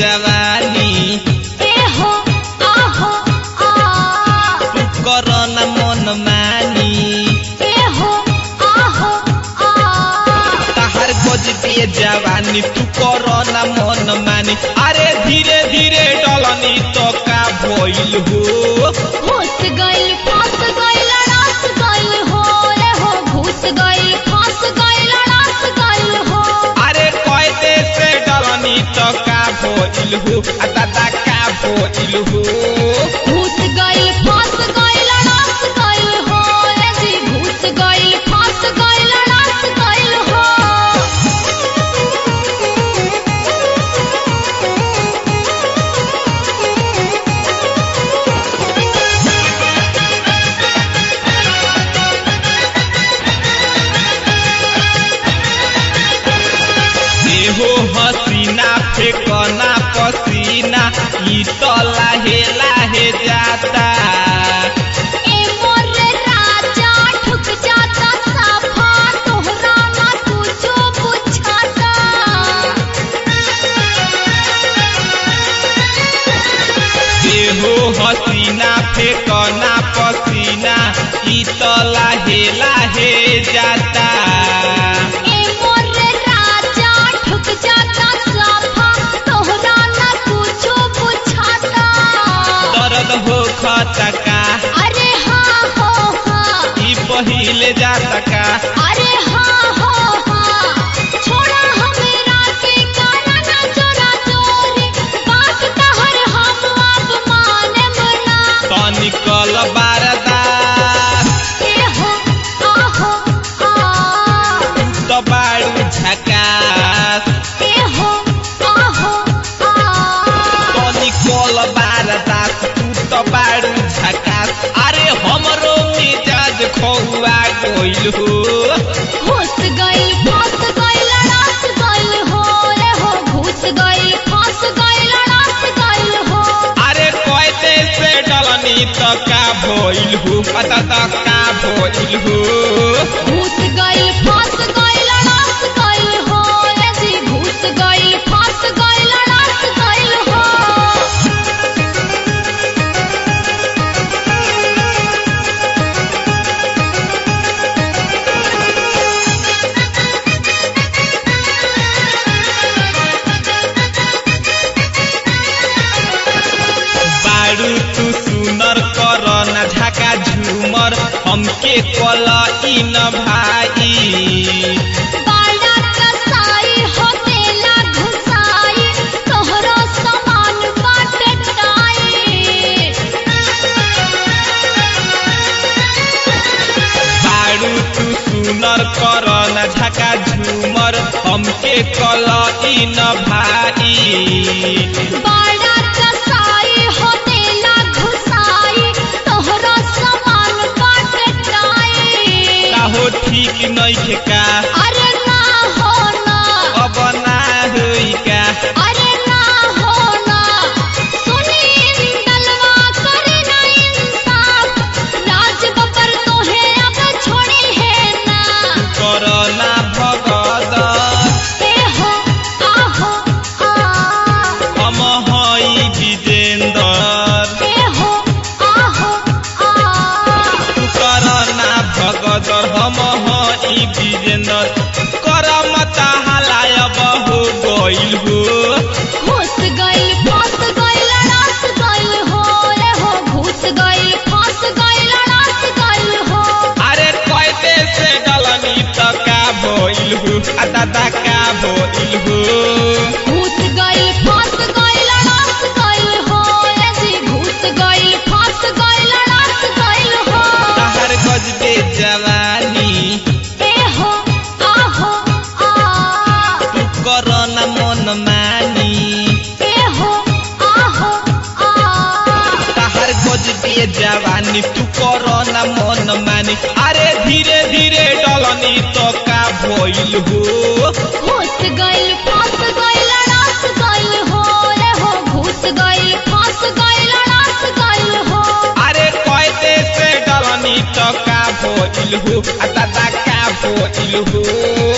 जवानी ए हो आहो आ तू करना मन मानी ए हो आहो आ तहर गजबे जवानी तू करना मन मानी अरे धीरे धीरे डलनी तो का भइल हो घुस गइल फंस गइल रास गइल हो रे हो घुस गइल फंस गइल रास गइल हो अरे कैदे से डलनी तो का भइल हो आ दादा का भइल हो घुस गइल फंस गइल रास गइल हो रे जी घुस गइल फंस गइल रास गइल हो देहो हसीना फेकना पसीना ई तो लाहे लाहे जाता ए मोर राजा ठुक जाता साफा तोहरा ना कुछो बुझाता देहो हसीना फेकना पसीना ई तो लाहे लाहे जाता ए मोर राजा ठुक जाता साफा तोहरा ना कुछो बुझाता दर्द हो खतका अरे हाँ हो हाँ ई पहिले जाता का अरे हाँ हो हाँ छोड़ा हमरा के काना ना चोरा चोरी बात तहर हम अब माने मना तनिकल बारदार ए हो आहो आ तो बाड़ू झकास ए हो आहो आ तनिकल बारदास तू तो बाड़ू झकास अरे हमरो मिजाज खौआ गइल हो घुस गइल फंस गइल रास गइल हो रे हो घुस गइल फंस गइल रास गइल हो अरे कैदे से डलनी तो का भइल हो पता तो का भइल हो घुस गइल फंस गइल रास गइल हो रे जी घुस गइल फंस गइल रास गइल हो बाड़ू तू सुनर कर न झाका झूमर हमके कल इन भाई बाला कसाई होतेला घुसाई तोहरो सामान बाटे टाई बाड़ू तू सुनर कर न झाका झूमर हमके कल इन भाई बाला कसाई होतेला घुसाई तोहरो सामान बाटे टाई काहो ठीक नइखे का अरे ना हो ना अब ना होई का अरे ना हो ना सुनी दलवा करे ना इंसाफ राज बबर तोहे अब छोड़ी है ना करना भगद ए हो आहो आ हम हई विजेंदर ए हो आहो आ तू करना भगद हम हई विजेंदर करम ताहलाय बहु गइल हो घुस गइल फंस गइल रास गइल हो रे हो घुस गइल फंस गइल रास गइल हो अरे कैदे से डलनी त का भइल हो आ दादा का भइल हो घुस गइल फंस गइल रास गइल हो रे जी घुस गइल फंस गइल रास गइल हो तहर गजबे जवानी ए हो आहो आ तू करना मन मानी ए हो आहो आ तहर गजबे जवानी तू करना मन मानी अरे धीरे धीरे डलनी तो का भइल हो घुस गइल फंस गइल रास गइल हो रे हो घुस गइल फंस गइल रास गइल हो अरे कैदे से डलनी तो का भइल हो आ दादा का भइल हो